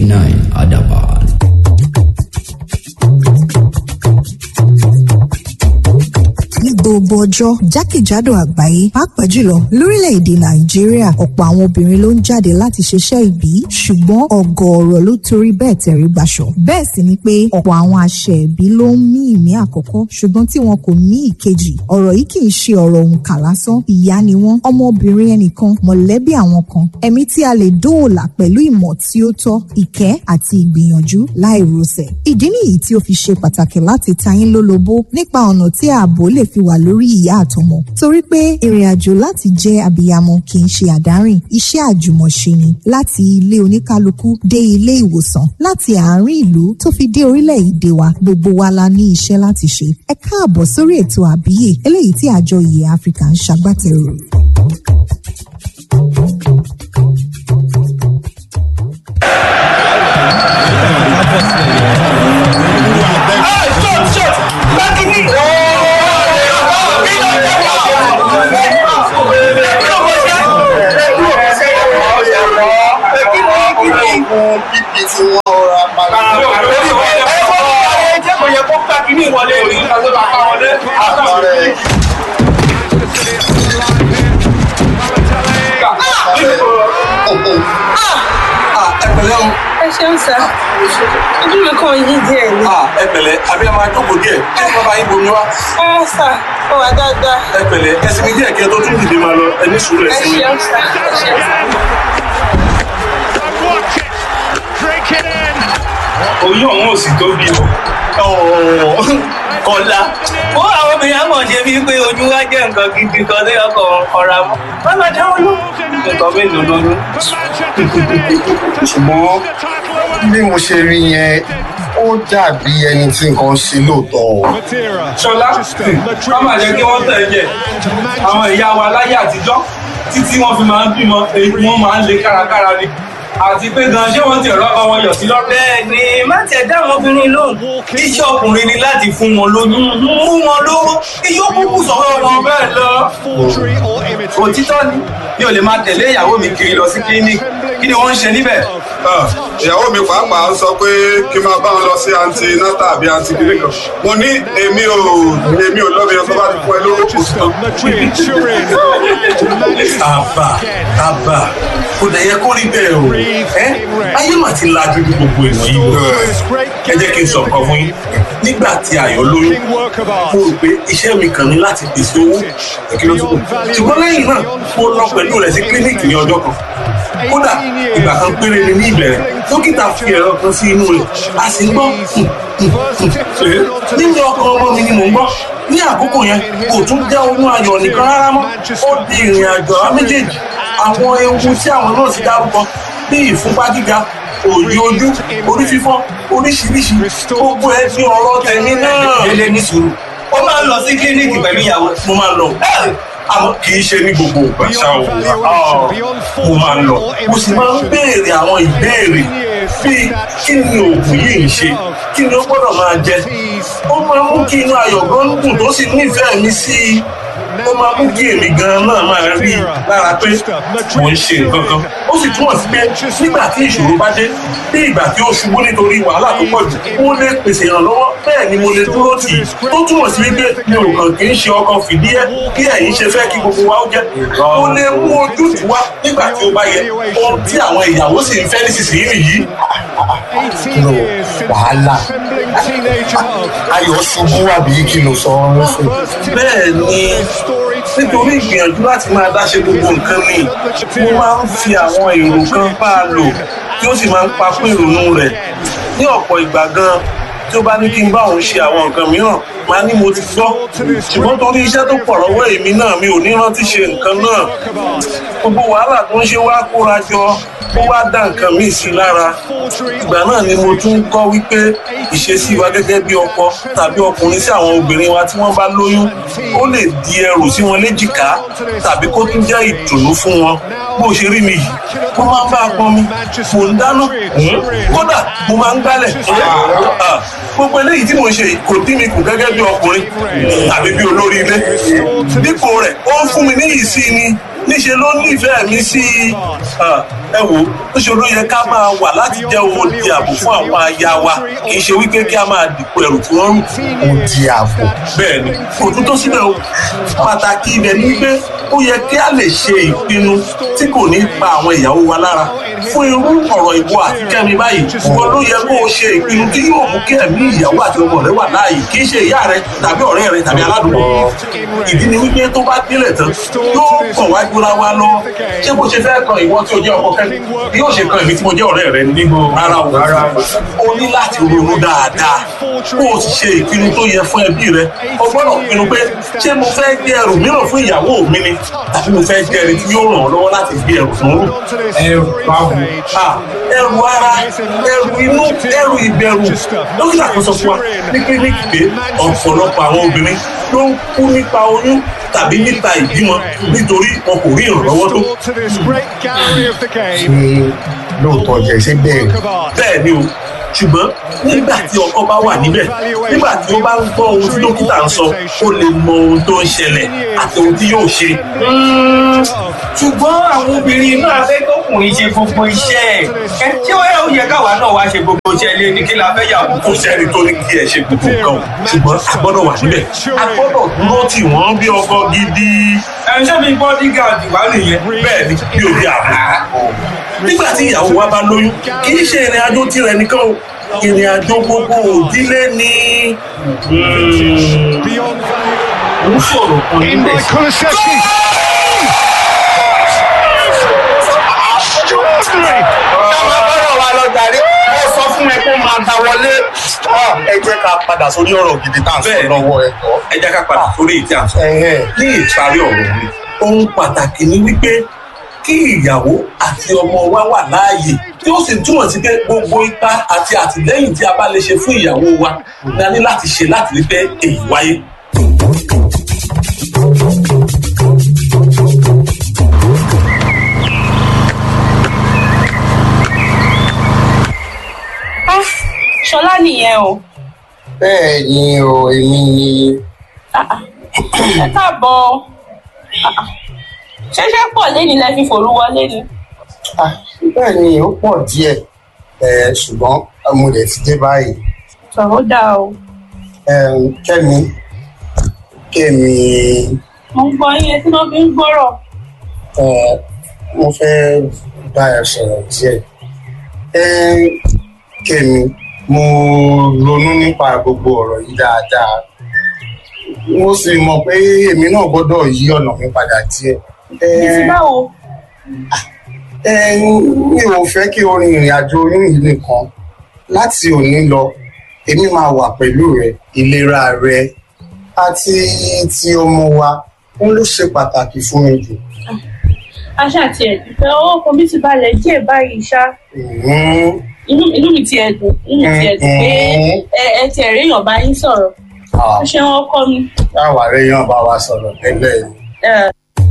nine Adaban. ní gbogbo ọjọ́ jákèjádò àgbáyé pàápàá jùlọ lórílẹ̀‐èdè nàìjíríà ọ̀pọ̀ àwọn obìnrin ló ń jáde láti ṣiṣẹ́ ìbí ṣùgbọ́n ọ̀gọ̀ọ̀rọ̀ ló torí bẹ́ẹ̀ tẹ̀rí gbaṣọ. bẹ́ẹ̀ sì ni pé ọ̀pọ̀ àwọn àṣẹ ìbí ló ń mí ìmí àkọ́kọ́ ṣùgbọ́n tí wọn kò ní ìkejì ọ̀rọ̀ yìí kì í ṣe ọ̀rọ̀ òǹkà lásán ìyá ni wọ́n ọmọbìnrin ẹnìkan mọ̀lẹ́bí àwọn kan ẹ̀mí tí a lè dóòlà pẹ̀lú ìmọ̀ tí ó tọ́ ìkẹ́ àti ìgbìyànjú láì rọsẹ̀. ìdí nìyí tí ó fi ṣe pàtàkì láti tayín lólobó nípa ọ̀nà tí ààbò lè fi wà lórí ìyá àtọmọ torí pé ìrìn àjò láti jẹ́ abiyamọ kì í ṣe àdárìn iṣẹ́ àjùmọ̀ṣe ni láti ilé oníkálukú dé ilé ìwòsàn láti àárín ìlú tó fi dé orílẹ̀-èdè wa gbogbo wa la ní iṣẹ́ láti ṣe ẹ káàbọ̀ sórí ètò àbíyè eléyìí tí àjọ ìyè áfíríkà ń ṣagbátẹrù. bíbí tí wọ́n ra padà. Àpàrẹ ẹpẹ̀lẹ́ o ẹ ṣeun sá ojú mi kàn yí díẹ̀ ni. ẹpẹ̀lẹ́ àbí ẹ máa jókòó díẹ̀ kí ẹ bá yín bomi wá ẹ sá ó wà dáadáa ẹpẹ̀lẹ́ ẹsinmi díẹ̀ kí ẹ tó tún dìde máa lọ ẹni sùúrù ẹ ẹsinmi. ṣeun sá ẹ ṣeun sá. oyún ọ̀hún ò sì tóbi o. kọ́lá ó àwọn obìnrin àmọ̀ ṣe bíi pé ojú wa jẹ́ nǹkan gidi kan tó yọkọ̀ ọ̀ra mọ́ wọ́n máa dáwọ́ lọ. nǹkan mélòó lóyún. ṣùgbọ́n bí mo ṣe rí yẹn ó dàbí ẹni tí nǹkan ṣe lóòótọ́ o. ṣọlá wọ́n máa jẹ́ kí wọ́n tẹ̀ jẹ́ àwọn ìyá wa láyé àtijọ́ títí wọ́n fi máa ń bímọ èyí wọ́n máa ń le kárakára ni àti pé gan ṣé wọ́n ti rọ́ ọmọ wọn yọ̀ sí lọ́rùn. bẹ́ẹ̀ni má tiẹ̀ dá àwọn obìnrin lóhùn iṣẹ́ ọkùnrin ni láti fún wọn lóyún mú wọn lówó iyó kúkú sọ̀rọ̀ wọn bẹ́ẹ̀ lọ. òtítọ́ ni mi ò lè máa tẹ̀lé ìyàwó mi kiri lọ sí clinic kí ni wọ́n ń ṣe níbẹ̀. ìyàwó mi pàápàá sọ pé kí n máa bá wọn lọ sí anti nata àbí anti kiri kan mo ní èmi ò èmi ò lọ́bi ọ̀sán bá ti fún ẹ lówó kò sí tán. àbà àbà kò dẹ̀ yẹ kó rí bẹ́ẹ̀ o ẹ́ ayé mà ti lajú ní gbogbo èèyàn yìí o ẹ jẹ́ kí n sọ nǹkan fún yín nígbà tí ayọ̀ lóyún mo rò pé iṣẹ́ mi kàn ní láti pèsè owó kí ló tún kù ṣùgbọ́n lẹ́yìn náà mo lọ pẹ̀lú rẹ̀ sí kílíníìkì ní ọjọ́ kan kódà ìgbà kan péré ni ní ìbẹ̀rẹ̀ dókítà fi ẹ̀rọ kan sí inú rẹ̀ a sì ń gbọ́ nínú ọkàn ọmọ mi ni mò ń gbọ́ ní àkókò yẹn kò tún jẹ́ oyún ayọ̀ nìkan rárá mọ́ ó di ìrìn àjò àwọn méjèèjì àwọn ewu tí àwọn náà ti dárúkọ bí ìfúnpá gíga òòyì ojú orí fífọ́ oríṣiríṣi gbogbo ẹ fi ọ̀rọ̀ tẹ̀mí náà. délé ní sùúrù ó máa ń lọ sí kílíníkì pẹ̀lú ìyàwó mo máa ń lọ àmọ́ kì í ṣe ní gbogbo ìgbà ṣá o mo máa ń lọ mo sì máa ń béèrè àwọn ìbéèrè bíi kí ni oògùn yìí ń ṣe kí ni ó gbọ́dọ̀ máa jẹ ó máa ń mú kí inú ayọ̀ gan dùn tó sì nífẹ̀ẹ́ mi sí i ó máa mú kí èmi gan náà máa rí i lára pé mò ń ṣe nǹkan kan ó sì túmọ̀ sí pé nígbà tí ìṣòro bá dé bí ìgbà tí ó ṣubú nítorí wàhálà tó pọ̀ jù mo lè pèsè ìrànlọ́wọ́ bẹ́ẹ̀ ni mo lè dúró tì í tó túmọ̀ sí wípé mi ò kàn kì í ṣe ọkàn fìdí ẹ bí ẹ̀yin ṣe fẹ́ kí gbogbo wa ó jẹ́ mo lè mú ojútùú wá nígbà tí ó bá yẹ ohun tí àwọn ìyàwó sì ń fẹ́ nísinsìnyí nìyí. kí ló wàhálà ayọ̀ ṣubú àbí kí ló sọ ọ́ fún. bẹ́ẹ̀ ni nítorí ìgbìyànjú láti máa dáṣe gbogbo nǹkan ni mo máa ń fi àwọn èrò kan bá a lò tí ó sì máa ń pa fún ìrònú rẹ̀ ní ọ̀pọ̀ ìgbà gan tí ó bá ní kí n bá òun ṣe àwọn nǹkan mìíràn máa ní mo ti gbọ́ ṣùgbọ́n torí iṣẹ́ tó pọ̀ lọ́wọ́ èmi náà mi ò ní rántí ṣe nǹkan náà gbogbo wàhálà tó ń ṣe wá kóra jọ ó wá dá nǹkan míì sí lára ìgbà náà ni mo tún kọ́ wípé ìṣesí wa gẹ́gẹ́ bí ọkọ tàbí ọkùnrin sí àwọn obìnrin wa tí wọ́n bá lóyún ó lè di ẹrù sí wọn léjìká tàbí kó tún jẹ́ ìdùnnú fún wọn bó ṣe rí mi yìí mo máa ń bá a pọn mi mò ń dáná kódà mo máa ń gbálẹ̀ gbogbo eléyìí tí mo ṣe yìí kò dín mi kù gẹ́gẹ́ bí ọkùnrin tàbí bí olórí ilé dípò rẹ̀ ó ń fún mi ní ìsí ni níṣe ló nífẹ̀ẹ́ mi sí i Ah, ẹ wò ó níṣe ló yẹ ká máa wà láti jẹ́ odi ààbò fún àwọn aya wa kì í ṣe wípé kí a máa dìpọ̀ ẹrù tí wọ́n ń rù ó di ààbò. bẹ́ẹ̀ ni kò tún tó síbẹ̀ o pàtàkì ibẹ̀ ni wípé ó yẹ kí a lè ṣe ìpinnu tí kò ní pa àwọn ìyàwó wa lára fún irú ọ̀rọ̀ ìwọ àti kẹ́mi báyìí wọn ló yẹ kó o ṣe ìpinnu tí yóò mú kí ẹ̀mí ìyàwó àti ọmọ rẹ wà láàyè kì í ṣe ìyá rẹ tàbí ọ̀rẹ́ rẹ tàbí aládùúgbò ìdí ni wípé tó bá délẹ̀ tán yóò kàn wá gbóra wa lọ ṣé bó ṣe fẹ́ kan ìwọ tí o jẹ́ ọkọ kẹ́mi bí yóò ṣe kan èmi tí mo jẹ́ ọ̀rẹ́ rẹ nígbò rárá o rárá o ní láti ronú dáadáa kó o sì ṣe ìpinnu tó yẹ fún ẹbí rẹ o gbọ́dọ̀ pinnu pé ṣé mo fẹ́ gbé ẹrù mìíràn fún ìyàwó mi ni tàbí mo fẹ́ gbé ẹni tí yóò ràn ọ́ lọ́wọ́ láti gbé ẹrù fún rù ẹrù báwo Ah, ẹrù ara ẹrù inú ẹrù ìbẹ̀rù dókítà kan sọ fún wa ní kílíníkì pé ọ̀pọ̀lọpọ̀ àwọn obìnrin ló ń kú nípa oyún tàbí nípa ìbímọ nítorí wọn kò rí ìrànlọ́wọ́ tó ṣé lóòótọ́ jẹ́ ṣé bẹ́ẹ̀ ni? bẹ́ẹ̀ ni o ṣùgbọ́n nígbà tí ọkọ bá wà níbẹ̀ nígbà tí ó bá ń gbọ́ ohun tí dókítà ń sọ ó lè mọ ohun tó ń ṣẹlẹ̀ àti ohun tí yóò ṣe. ṣùgbọ́n àwọn obìnrin náà fẹ́ kọkùnrin ṣe gbogbo iṣẹ́ ẹ̀ ṣé ó yẹ ó yẹ káwa náà wá ṣe gbogbo iṣẹ́ ilé ní kí la fẹ́ yàwó kò sẹ́ni tó ní kí ẹ ṣe gbogbo nǹkan o ṣùgbọ́n a gbọ́dọ̀ wà níbẹ̀ a gbọ́dọ̀ dúró tì wọ́n bí ọkọ gidi ẹ̀ ṣé mi bodyguard wà nìyẹn bẹ́ẹ̀ ni bí òbí àbò. nígbà tí ìyàwó wa bá lóyún kì í ṣe ìrìn àjò tirẹ̀ nìkan o ìrìn àjò gbogbo òdílé ni. ń sọ̀rọ̀ kan níbẹ̀ ọ̀rọ̀ wa lọ jàre mo sọ fún ẹ kó máa ta wọlé ẹ jẹ́ ká padà sórí ọ̀rọ̀ gidi tá à ń sọ Bẹ́ẹ̀ni. lọ́wọ́ ẹ̀ tọ́. ẹ jẹ́ ká padà sórí ìtí à ń sọ. Ẹ̀hẹ́n. ní ìparí ọ̀rọ̀ mi ohun pàtàkì ni wípé kí ìyàwó àti ọmọ wa wà láàyè tí ó sì túmọ̀ sí pé gbogbo ipá àti àtìlẹ́yìn tí a bá lè ṣe fún ìyàwó wa ni a ní láti ṣe láti rí pé èyí wáyé. Ah, ṣọlá nìyẹn o bẹ́ẹ̀ ni o èmi ni Ah, ah. ẹ káàbọ̀ Ah, ah. ṣẹṣẹ pọ̀ lẹni lẹ fi fòru wọlé ni Ah, bẹ́ẹ̀ ni ó pọ̀ díẹ̀ ẹ̀ ṣùgbọ́n mo lè ti dé báyìí tọrọ dáa o Ẹm, kẹ́mi kẹ́mi mo ń gbọ́ yín tí wọ́n fi ń gbọ́rọ̀ ẹ̀, mo fẹ́ bá ẹ sọ̀rọ̀ díẹ̀ Ẹm, kẹ́mi mo ronú nípa gbogbo ọ̀rọ̀ yìí dáadáa mo sì mọ̀ pé èmi náà gbọ́dọ̀ yí ọ̀nà mi padà díẹ̀ bí ti Ẹm, báwo Ẹm, mi ò fẹ́ kí o rin ìrìn àjò oyún yìí nìkan láti òní lọ èmi máa wà pẹ̀lú rẹ ìlera rẹ àti ti ọmọ wa òun ló ṣe pàtàkì fún mi jù. aṣá àti ẹ̀dùnfẹ́ owó kan bí ti balẹ̀ díẹ̀ báyìí ṣá Mhm. inú inú mi ti ẹ̀dùn inú mi ti ẹ̀dùn pé ẹ ẹ ti ẹ̀rí èèyàn bá yín sọ̀rọ̀ Ah, ó ṣe wọn kọ́ mi táwa rẹ yàn bá wa sọ̀rọ̀ tẹ́lẹ̀ yìí. ẹ,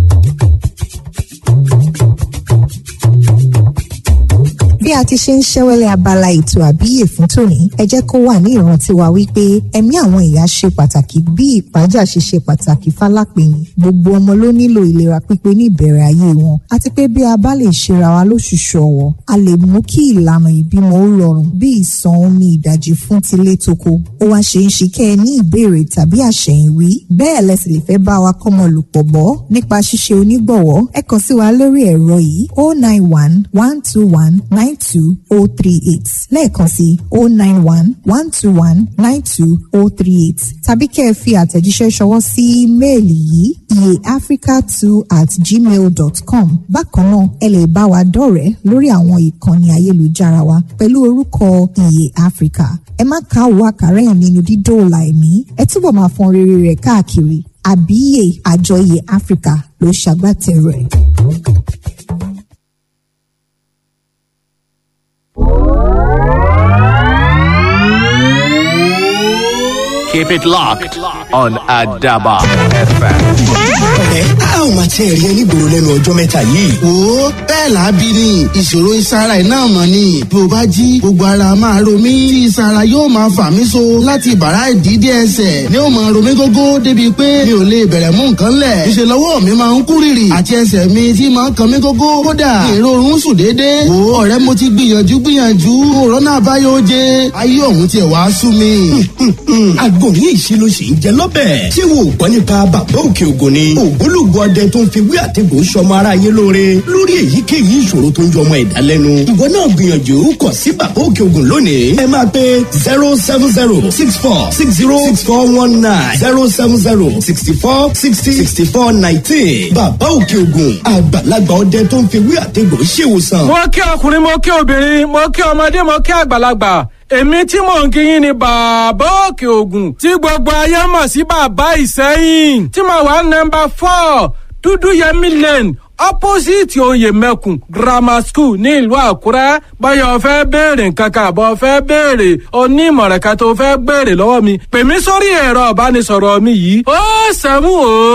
bí a ti ṣe ń ṣẹ́wẹ́lẹ́ abala ètò àbíyè fún tòní ẹ jẹ́ kó wà ní ìrántí wa wípé ẹ̀mí àwọn ìyá ṣe pàtàkì bí ìpájà ṣe ṣe pàtàkì fálápẹ̀yìn gbogbo ọmọ ló nílò ìlera pípé ní ìbẹ̀rẹ̀ ayé wọn àti pé bí a bá lè ṣera wa lóṣùṣù ọ̀wọ̀ a lè mú kí ìlànà ìbímọ ó rọrùn bí ìsan omi ìdajì fún tilé toko ó wá ṣe ń ṣe kẹ́ ẹ ní ìbéèrè tàbí àṣẹ̀yìnwí bẹ́ẹ̀ lẹ́sìn lè fẹ́ bá wa kọ́mọ lòpọ̀ bọ́ nípa ṣíṣe onígbọ̀wọ́ ẹ kàn sí wa lórí ẹ̀rọ yìí oh nine one one two one nine two oh three eight lẹ́ẹ̀kan sí oh nine one one two one nine two oh three eight tàbí kẹ́ ẹ fi àtẹ̀jíṣẹ́ ṣọwọ́ sí ímeèlì yìí iyeafrica two at gmail dot com bákan náà ẹ lè bá wa dọ̀rẹ́ lórí àwọn ìkànnì ayélujára wa pẹ̀lú orúkọ iye africa ẹ má káwọ́ àkàrà ẹ̀ nínú dídóòlà ẹ̀mí ẹ túbọ̀ máa fọn rere rẹ̀ káàkiri àbíyè àjọ iye africa ló ṣagbátẹrù ẹ̀. Keep it locked on Adaba FM. ẹ a ò máa tiẹ̀ rí ẹ nígboro lẹ́nu ọjọ́ mẹ́ta yìí. wo bẹ́ẹ̀ lábí ni ìṣòro ìsara iná mọ̀ ni bí o bá jí gbogbo ara máa ro mí tí ìsara yóò máa fà mí so láti bàrá ìdídé ẹsẹ̀ ni ó máa ro mí gógó débi pé mi ò lè bẹ̀rẹ̀ mú nǹkan lẹ̀ ìṣèlú ọwọ́ mi máa ń kú rìrì àti ẹsẹ̀ mi tí máa ń kan mí gógó kódà èrò oorun sùn déédéé wo ọ̀rẹ́ mo ti gbìyànjú gbìyànjú òrónà àbáyọ oje ayé ọ̀hún tiẹ̀ wá sú mi. àgbo ní ìṣirò sì ń jẹ lọ́bẹ̀. ṣé wo ò gbọ́ nípa bàbá òkè ògùn ni. ògbólógbò ọdẹ tó ń fi wí àtẹ̀gùn sọmọ ara yé lóore lórí èyíkéyìí ìṣòro tó ń jọ ọmọ ẹ̀dá lẹ́nu. ìwọ náà gbìyànjú kàn sí bàbá òkè ògùn lónìí. ẹ máa pe zero seven zero six four six zero six four one nine zero seven zero sixty four sixty sixty four nineteen. bàbá òkè ògùn àgbàlagbà ọdẹ tó ń fi wí àtẹ̀gùn ṣèwòsàn. mo kí ọkùnrin mo kí obìnrin mo kí ọmọdé mo kí àgbàlagbà èmi tí mò ń kíyìn ni bàbá òkè ògùn tí gbogbo ayé mọ̀ sí bàbá ìsẹ́yìn tí mo wà nọmba four dúdú yẹmí lane opposite oyè mẹ́kùn grammar school ní ìlú àkúrẹ́ báyọ̀ fẹ́ béèrè nǹkan kan àbọ̀ fẹ́ béèrè onímọ̀ràn kan tó fẹ́ béèrè lọ́wọ́ mi pè mí sórí ẹ̀rọ ìbánisọ̀rọ̀ mi yìí ó sẹ́mu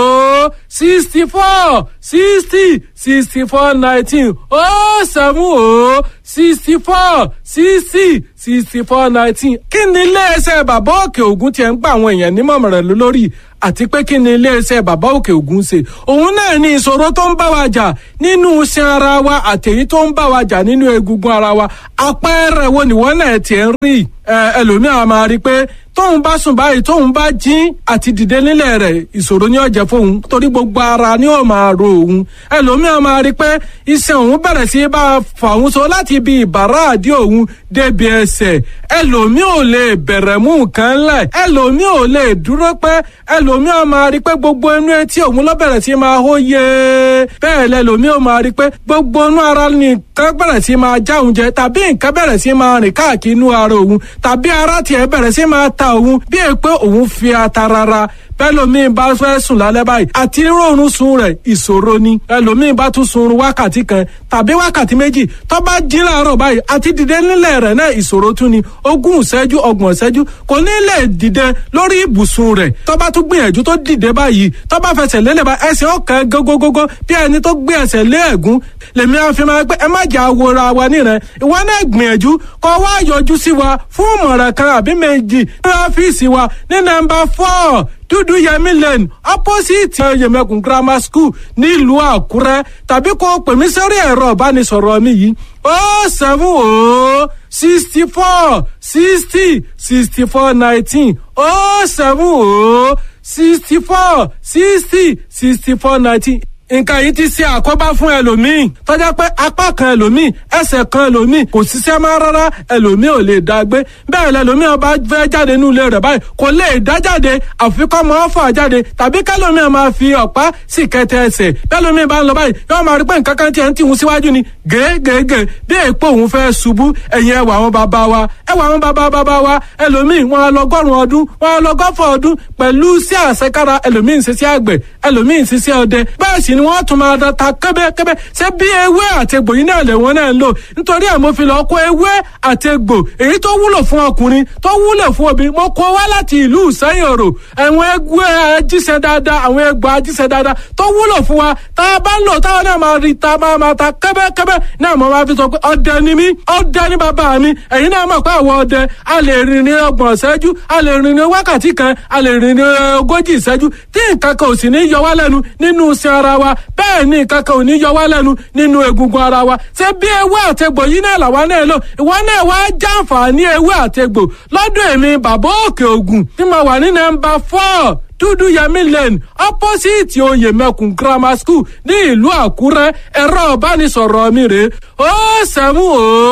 ó sixty four sixty sixty four nineteen ó sẹ́mu ó sixty four sixty sixty four nineteen kí ni iléeṣẹ́ bàbá òkè ògùn tiẹ̀ ń gba àwọn èèyàn nímọ̀ràn lórí àti pé kí ni iléeṣẹ́ bàbá òkè ògùn ṣe òun náà ní ìṣòro tó ń bá wa jà nínú iṣan ara wa àtẹ̀yí tó ń bá wa jà nínú egungun ara wa àpẹẹrẹ wo nìwọ náà tiẹ̀ ń rí ẹlòmíràn máa rí i pé tóun bá sùn báyìí tóun bá jí àti dìde nílẹ̀ rẹ̀ ìṣòro ní ọ̀jẹ̀ fóun torí gbogbo ara ni ó máa ro òun ẹlòmíràn máa rí i pé iṣan òun bẹ̀rẹ̀ sí bá a fà òun so láti ibi ìbàrá àdí òun débi ẹsẹ̀ ẹlòmíì ò lè bẹ̀rẹ̀ mú nǹkan lẹ̀ ẹlòmíì ò lè dúró pẹ́ ẹlòmíràn máa rí i pé gbogbo inú etí òun ló bẹ̀rẹ̀ sí máa hó yé bẹ́ẹ̀ lẹ́lòmíì ò máa rí i pé gbogbo inú ara nìkan bẹ̀rẹ̀ sí máa já òun jẹ tàbí nǹkan bẹ̀rẹ̀ sí máa rìn káàkiri inú ara òun tàbí ara tiẹ̀ bẹ̀rẹ̀ sí máa ta òun bí è pé òun fi ata rara bẹ́lòmíì bá fẹ́ sùn lálẹ́ báyìí àti rọrùn sun rẹ̀ ìṣòro ni ẹlòmíì bá tún sunrun wákàtí kan tàbí wákàtí méjì tó bá jí láàárọ̀ báyìí àti dìde nílẹ̀ rẹ̀ náà ìṣòro tún ni ogún ìṣẹ́jú ọgbọ̀n ìṣẹ́jú kò ní lè dìde lórí ibùsùn rẹ̀ tó bá tún gbìyànjú tó dìde báyìí tó bá fẹsẹ̀ lélẹ̀ bá ẹsẹ̀ ọ̀kan gógógógó bí ẹni tó gbé ẹsẹ̀ lé ẹ̀gún lèmi àfi máa pé ẹ má jà wòra wa nírẹ̀ ìwọ náà gbìyànjú kó wá yọjú sí wa fún ìmọ̀ràn kan àbí méjì ní ọ́fíìsì wa ní nọ́mbà four dúdú yẹmí lane opposite yẹmẹkùn grammar school nílùú àkúrẹ́ tàbí kó pè mí sórí ẹ̀rọ ìbánisọ̀rọ̀ mi yìí ó seven ó sixty four sixty sixty four nineteen ó seven ó sixty four sixty sixty four nineteen nǹkan yìí ti ṣe àkóbá fún ẹlòmíì tọ́jà pé apá kan ẹlòmíì ẹsẹ̀ kan ẹlòmíì kò ṣiṣẹ́ máa rárá ẹlòmíì ò lè dá gbé bẹ́ẹ̀ lẹlòmíì ọba fẹ́ jáde nínú ilé rẹ̀ báyìí kò lè dá jáde àfikọ́ máa fà jáde tàbí kẹlòmíì máa fi ọ̀pá sì kẹtẹ ẹsẹ̀ bẹ́lòmíì bá ń lọ báyìí yóò máa rí pé nǹkan kan tiẹ̀ ń tìhun síwájú ni gègègè bí èèpo òun fẹ́ ṣubú ẹ̀yìn ẹwà àwọn bàbá wa ẹwà àwọn bàbá bàbá wa ẹlòmíì wọn lọgọ́rùn ọdún wọn lọgọ́fọ̀ ọdún pẹ̀lú sí àṣekára ẹlòmíì ń ṣiṣẹ́ àgbẹ̀ ẹlòmíì ń ṣiṣẹ́ ọdẹ bẹ́ẹ̀ sì ni wọ́n tún máa da ta kẹ́bẹ́kẹ́bẹ́ ṣé bí ewé àtegbò yìí náà lè wọ́n náà ń lò nítorí ẹ̀ mo fi lọ kó ewé àtegbò èyí tó wúlò fún ọkùnrin tó wúlò fún obìnrin mo kó wá láti ìlú ìsẹ́yìn òrò àwọn ewé ajíṣẹ́ dáadáa àwọn egbò ajíṣẹ́ dáadáa tó wúlò fún wa tá a bá ń lò táwọn náà máa rí ta máa máa ta kẹ́bẹ́kẹ́bẹ́ náà mo máa fi sọ pé ọdẹ ni mí ọdẹ ni bàbá mi ẹ̀yin náà mọ̀ pé àwọn ọdẹ a lè rìn ní ọgbọ̀n ìṣẹ́jú a lè rìn ní wákàtí kan a lè rìn ní ogójì ìṣẹ́jú tí nǹkan kan ò sì ní yọ wá lẹ́nu nínú iṣẹ́ ara wa bẹ́ẹ̀ ni nǹkan kan ò ní yọ wá lẹ́nu nínú egungun ara wa ṣé bí ewé àtegbò yìí náà làwa náà lò ìwọ náà wá jàǹfààní ewé àtegbò lọ́dún èmi bàbá òkè ògùn tí mo wà ní nọ́mbà four dúdú yẹmí lane opposite oyè mẹkùn grammar school ní ìlú àkúrẹ́ ẹ̀rọ ìbánisọ̀rọ̀ mi rè ó sẹ́mu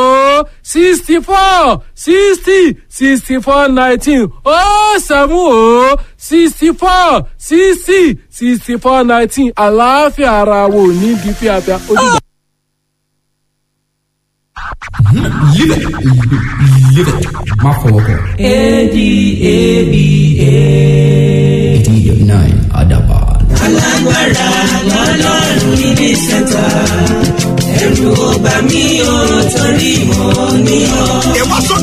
ó sixty four sixty sixty four nineteen ó sẹ́mu ó sixty four sixty sixty four nineteen àlàáfíà ara wo ní bí fíafíà ojúbọ. Live it. Live it. Má fọwọ́ kàn. A-D-A-B-A. eighty nine Adaba. alágbára lọ́lọ́run níbi sẹ́ńtà ẹ̀rù ọba mi ò torí mọ́ ní ọ. ìwà sọ́dọ̀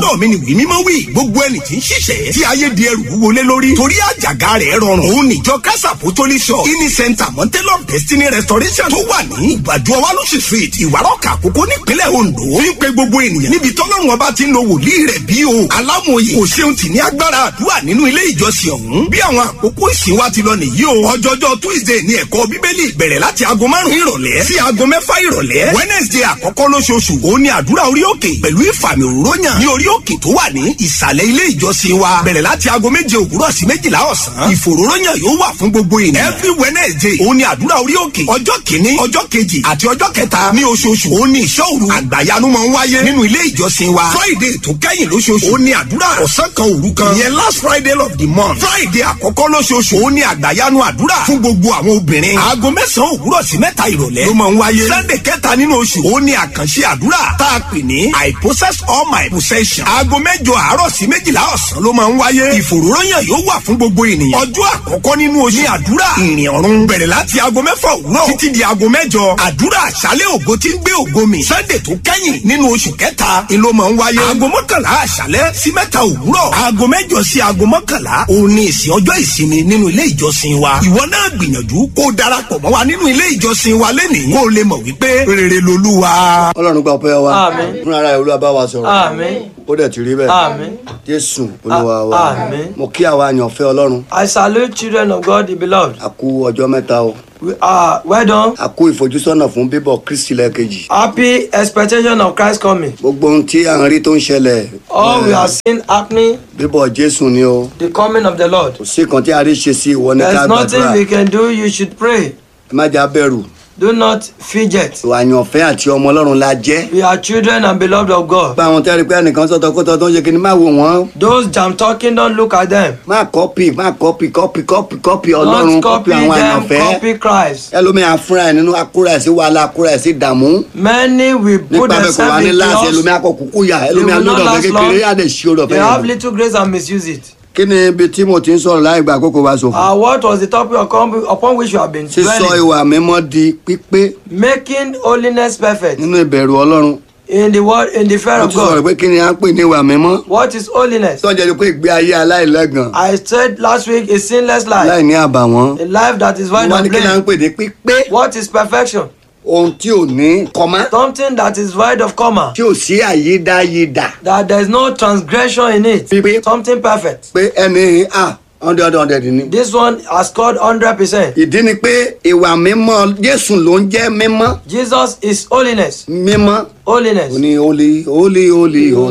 lọ́dọ̀ mi ni wí mímọ́ wí gbogbo ẹni tí ń ṣiṣẹ́ tí ayé di ẹrù wọlé lórí torí àjàgà rẹ̀ rọrùn òun níjọ christ apostolic church ini center mountain of destiny restoration tó wà ní ìgbàdo ọwálóṣì street ìwárọ̀kà àkókò nípínlẹ̀ ondo ń pe gbogbo ènìyàn níbi tọ́lọ́run ọba ti ń lo wòlíì rẹ̀ bí o alámòye kò ṣeun tì ní agbára àdúrà nínú ilé ìjọsìn ọ̀hún bí àwọn àkókò ìsìn wa ti lọ nìyí o ọjọ́jọ́ tuesday ní ẹ̀kọ́ bíbélì bẹ̀rẹ̀ láti aago márùn-ún ìrọ̀lẹ́ sí aago mẹ́fà ìrọ̀lẹ́ wednesday àkọ́kọ́ lóṣooṣù òun ni àdúrà orí òkè pẹ̀lú ìfàmì òróyàn ní orí òkè tó wà ní ìsàlẹ̀ ilé ìjọsìn wa bẹ̀rẹ̀ láti aago méje òwúrọ̀ sí méjìlá ọ̀sán ìfòróróyàn yóò wà fún gbogbo ènìyàn every wednesday òun ni àdúrà orí òkè ọjọ́ kìíní ọjọ́ kejì àti ọjọ́ kẹta ní oṣooṣù òun ni ìṣọ́ òru àgbàyanu máa ń wáyé nínú ilé ìjọsìn wa friday tó kẹ́yìn lóṣooṣù òun ni àdúrà ọ̀sán kan òru kan ìyẹn last friday of the month friday àkọ́kọ́ lóṣooṣù òun ni àgbàyanu àdúrà fún gbogbo àwọn obìnrin aago mẹ́sàn-án òwúrọ̀ sí mẹ́ta ìrọ̀lẹ́ ló máa ń wáyé sunday kẹta nínú oṣù òun ni àkànṣe àdúrà tá a pè ní i possess all my possession aago mẹ́jọ àárọ̀ sí méjìlá ọ̀sán ló máa ń wáyé ìfòròyàn yóò wà fún gbogbo ènìyàn ọjọ́ àkọ́kọ́ nínú oṣù ní àdúrà ìrìn ọ̀run bẹ̀rẹ̀ láti aago mẹ́fà òwúrọ̀ títí di aago mẹ́jọ àdúrà àṣálẹ̀ ògo tí ń gbé ògo mi sunday tó kẹ́yìn nínú oṣù kẹta ni ló máa ń wáyé aago mọ́kànlá àṣálẹ̀ sí mẹ́ta òwúrọ̀ aago mẹ́jọ sí aago mọ́kànlá òun ni ìsìn ọjọ́ ìsinmi nínú ilé ìjọsìn wa ìwọ náà gbìyànjú kó o darapọ̀ mọ́ wa nínú ilé ìjọsìn wa lẹ́nìí kó o lè mọ̀ wípé rere lolúwa. ọlọ́run gba ọpẹ́ wa Àmín. fúnra rẹ̀ olúwa bá wa sọ̀rọ̀ Àmín. ó dẹ̀ ti rí bẹ́ẹ̀ Àmín. jésù olúwa wa Àmín. mo kí àwa àyànfẹ́ ọlọ́run I salute children of God, the beloved. a kú ọjọ́ mẹ́ta o We are well done. a kú ìfojúsọ́nà fún bíbọ̀ kristi lẹ́ẹ̀kejì Happy expectation of Christ coming. gbogbo ohun tí à ń rí tó ń ṣẹlẹ̀ All we eh, are seeing happening, bíbọ̀ jésù ni o the coming of the Lord. kò sí kan tí a rí ṣe sí ìwọ ní ká There's nothing gbàdúrà we can do. You should pray. ẹ má jà bẹ̀rù Do not fidget. ìwà àyànfẹ́ àti ọmọ ọlọ́run la jẹ́ We are children and beloved of God. gba àwọn tẹ́rì pé ẹnìkan sọ̀tọ̀ kó tọ́ tó ń ṣe kí ni má wò wọ́n Those jam talking, don't look at them. má kọ́pì má kọ́pì kọ́pì kọ́pì kọ́pì ọlọ́run Don't kọ́pì copy àwọn them, àyànfẹ́ copy Christ. ẹlòmíà fúnra ẹ̀ nínú akúra ẹ̀ sí wàhálà akúra ẹ̀ sí dààmú Many will put nípa bẹ́ẹ̀ kò wá themselves ní in láàṣẹ chaos. ẹlòmíà kọ kúkú yà They ẹlòmíà will not lọ́dọ̀ ọ̀fẹ́ last kékeré yà long. dẹ̀ ṣí ọ̀dọ̀ They fẹ́ have yẹn. little grace and misuse it. kí ni ibi tí mo ti ń sọ̀rọ̀ láì gba àkókò wa ṣòfò Uh, what was the topic upon, upon which you have been sísọ dwelling? ìwà mímọ́ di pípé Making holiness perfect nínú ìbẹ̀rù ọlọ́run in the word in the fear mo of ti sọ̀rọ̀ God. pé kí ni à ń pè ní ìwà mímọ́ What is holiness? tọ́jà ni pé ìgbé ayé aláìlẹ́gàn I said last week a sinless life, láì ní àbàwọ́n a life that is void wọ́n of ní kí ni à ń blame. pè ní pípé What is perfection? ohun tí ò ní kọ́má Something that is void of comma, tí ò sí àyídáyídà that there is no transgression in it. pípé Something perfect. pé ẹni à hundred hundred ni. This one has scored 100%. ìdí ni pé ìwà mímọ́ jésù ló ń jẹ́ mímọ́ Jesus is holiness. mímọ́ Holiness. ó ní holy holy holy holy.